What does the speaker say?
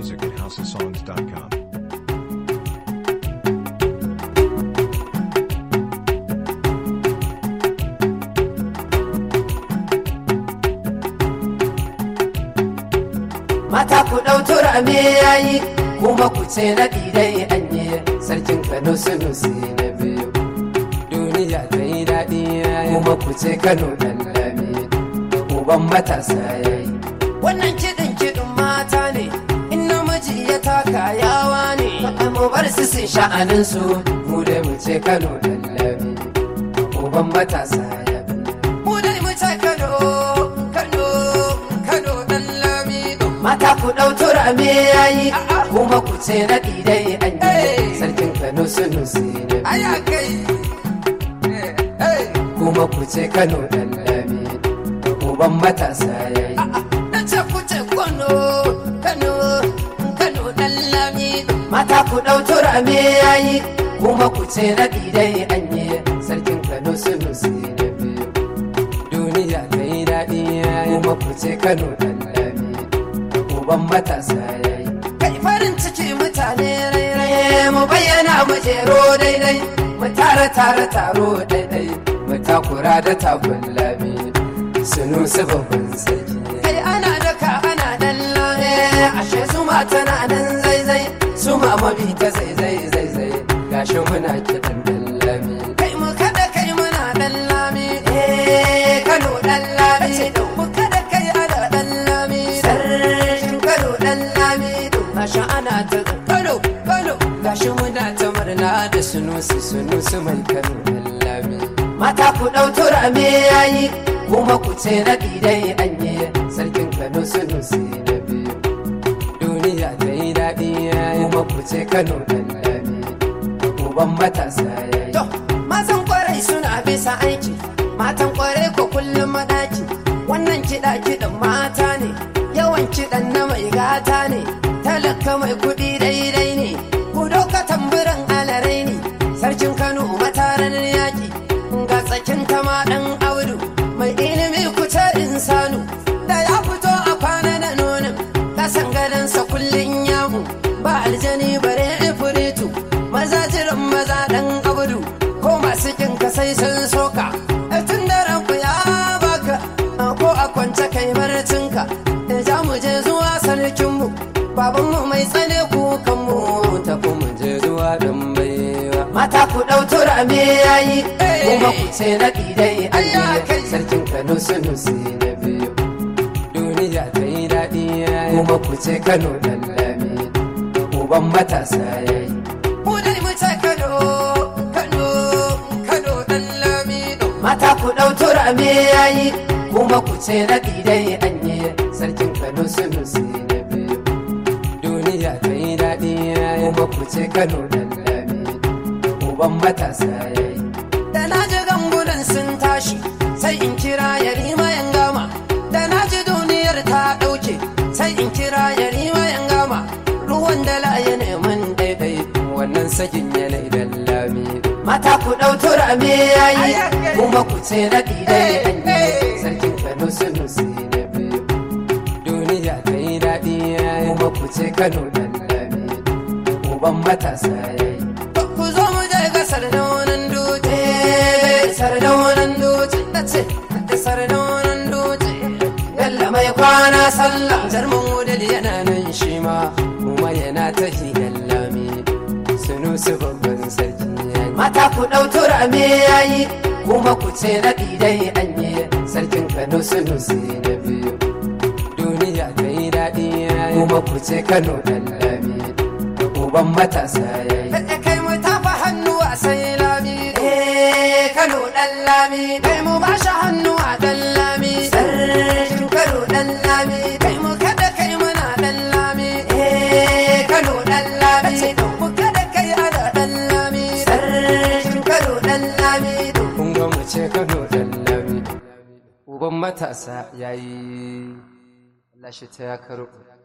music at houseofsongs.com. mata ku ɗau turame yayi kuma ku ce na dai anye sarkin kano sunusi na biyu duniya ta yi daɗi yayi kuma ku ce kano ɗan lami uban matasa yayi wannan kiɗin kiɗin mata ne in namiji ya taka yawa ne mu bar su sun sha'anin su mu dai mu ce kano ɗan lami uban matasa yayi mu dai mu ce kano kano kano ɗan lami mata ku ɗau turame yayi kuma ku ce na dai an yi sarkin kano sunusi na aya kai kuma ku ce kano ɗan lami uban matasa yayi na ce ku ce kano kano kano ɗan lami mata ku ɗau turame yayi kuma ku ce na dai an yi sarkin kano sunusi na biyu duniya ta yi daɗi yayi kuma ku ce kano ɗan lami uban matasa yayi kai farin ciki mutane rairaye mu bayyana mu jero daidai mu tara tara taro daidai mu takura da takun lami sunu su babban sarki kai ana daka ana dan lame ashe su ma tana nan zaizai su ma mabi ta zaizai zaizai gashi muna kiɗan dan lami kai mu kada kai muna dan lami eh kano dan lami mu kada kai ana dan lami sarkin kano dan lami gashi ana ta kano kano gashi muna ta murna da sunusi sunusi mai kano dan lami mata ku ɗau turame yayi kuma ku ce na dai anye sarkin kano sunusi na biyu duniya ta yi daɗi yayi kuma ku ce kano dan lami uban matasa yayi to mazan kwarai suna bisa aiki matan kwarai ko kullum madaki wannan kiɗa kiɗan mata ne yawan kiɗan na mai gata ne talaka mai kuɗi daidai ne ku dauka tamburan alarai ne sarkin kano mataran yaki ga tsakin kama ɗan audu mai ilimi kuce insanu da ya fito a kwana da nonin kasan gadansa kullum yamu ba aljani bare ifiritu maza jiran maza ɗan audu ko masu kin ka sai sun soka tun da ranku ya baka ko a kwance kai marcinka da za mu je zuwa sarkinmu babanmu mai tsane kukanmu ta mu je zuwa don baiwa mata ku ɗau turame yayi kuma ku ce na dai ayi sarkin kano sunusi na biyu duniya ta yi daɗi yayi kuma ku ce kano dan lami uban matasa yayi mu dai mu ce kano kano kano dan lami mata ku ɗau turame yayi kuma ku ce na dai anye sarkin kano sunusi na biyu duniya ta yi daɗi yayi kuma ku ce kano dan lami uban matasa yayi da na ji gangunan sun tashi sai in kira yarima yan gama da na ji duniyar ta ɗauke sai in kira yarima yan gama ruwan da laye neman daidai wannan sakin yanayi da lami mata ku ɗau turame yayi kuma ku ce na dai anye sarkin kano sunusi na biyu duniya ta yi daɗi yayi kuma ku ce kano dan lami uban matasa yayi ku zo mu je gasar da wannan dutse gasar da wannan dutse na ce gasar da wannan dutse yalla mai kwana sallah jarman wudil yana nan shi ma kuma yana ta hidan lami sunu su babban sarki mata ku ɗau turame yayi kuma ku ce na dai anye sarkin kano sunu su na biyu duniya ta yi daɗi yayi kuma ku ce kano dan lami uban matasa yayi kai mu tafa hannu a sai lami eh kano dan lami kai mu ba shi hannu a dan lami sarkin kano dan lami kai mu kada kai muna dan lami eh kano dan lami mu kada kai ana dan lami sarkin kano dan lami kun ga mu ce kano dan lami uban matasa yayi Allah shi ta ya karo